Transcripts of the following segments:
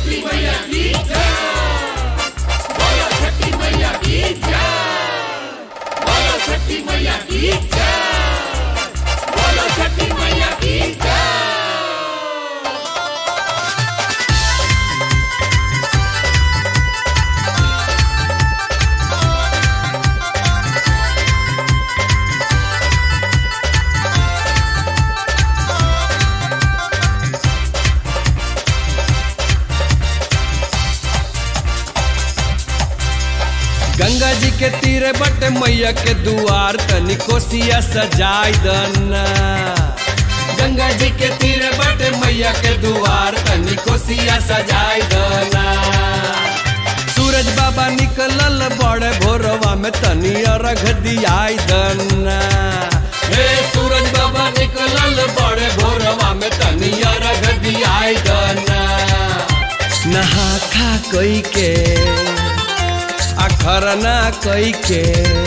छठी मैया की जय बोलो छठी मैया की जय बोलो छठी मैया की जय बोलो छठी मैया की जय गंगा जी के तीरे बट मैया के दुआर तनी कोसिया सजाई दना गंगा जी के तीरे बट मैया के दुआर तनी कोसिया सजाई दना सूरज बाबा निकलल बड़े भोरवा में तनी अर्घ दियाई दना हे सूरज बाबा निकलल बड़े भोरवा में तनी अर्घ दियाई दना नहा खा कोई के अखरना कई के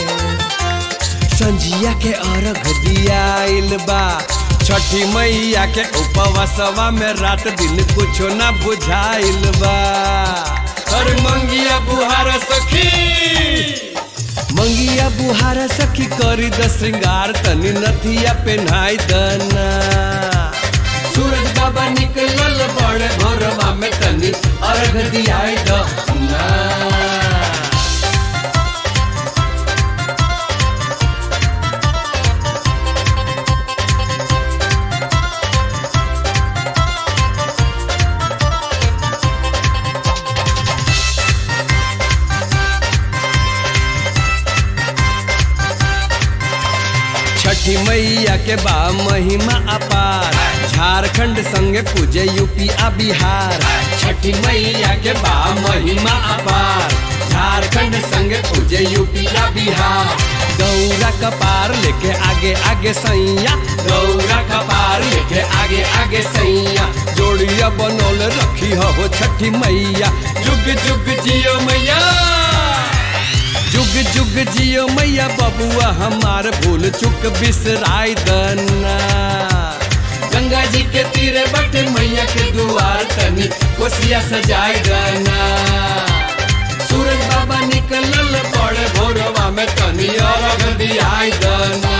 संजिया के अर्घ दियाइल बा छठी मैया के उपवासवा में रात दिन कुछो ना बुझाइल बा अरे मंगिया बुहार सखी मंगिया बुहार सखी करी द श्रृंगार तनी नथिया पेन्हाई दना सूरज बाबा निकलल बड़े भोरवा में तनी अर्घ दियाई दना छठी मैया के बा महिमा अपार झारखंड संगे पूजे यूपी आ बिहार छठी मैया के बा महिमा अपार झारखंड संगे पूजे यूपी आ बिहार गौरा कपार लेके आगे आगे सैया गौरा कपार लेके आगे आगे सैया जोड़िया बनौल रखी हो छठी मैया जुग जुग जियो मैया जुग जुग जियो मैया बबुआ हमार भूल चुक बिसराई दना गंगा जी के तीरे बट मैया के दुआर तनी कोसिया सजाई दना सूरज बाबा निकलल बड़े भोरवा में तनी अर्घ दियाई दना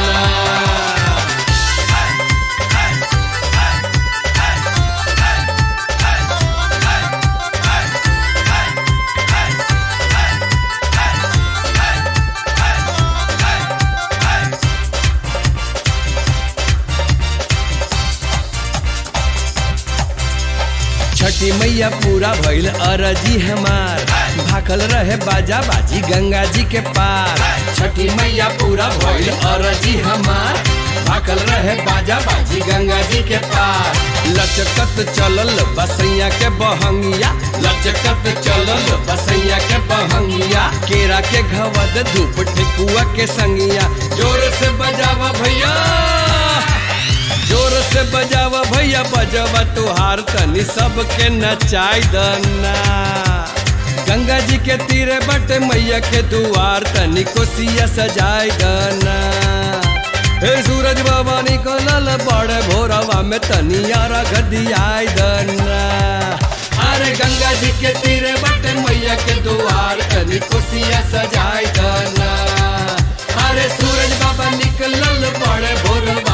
छठी मैया पूरा भइल अरजी हमार भाखल रहे बाजा बाजी गंगा जी के पार छठी मैया पूरा भइल अरजी हमार भाखल रहे बाजा बाजी गंगा जी के पार लचकत चलल बसैया के बहंगिया लचकत चलल बसैया के बहंगिया केरा के घवद धूप ठेकुआ के संगिया जोर से बजावा भैया जोर से बजावा भैया बजावा तुहार तनी सबके नचाई दना गंगा जी के तीरे बटे मैया के दुआर तनी कोसिया सजाई दना हे सूरज बाबा निकलल बड़े भोरवा में तनी अर्घ दियाई दना अरे गंगा जी के तीरे बटे मैया के दुआर तनी कोसिया सजाई दना अरे सूरज बाबा निकलल बड़े भोरवा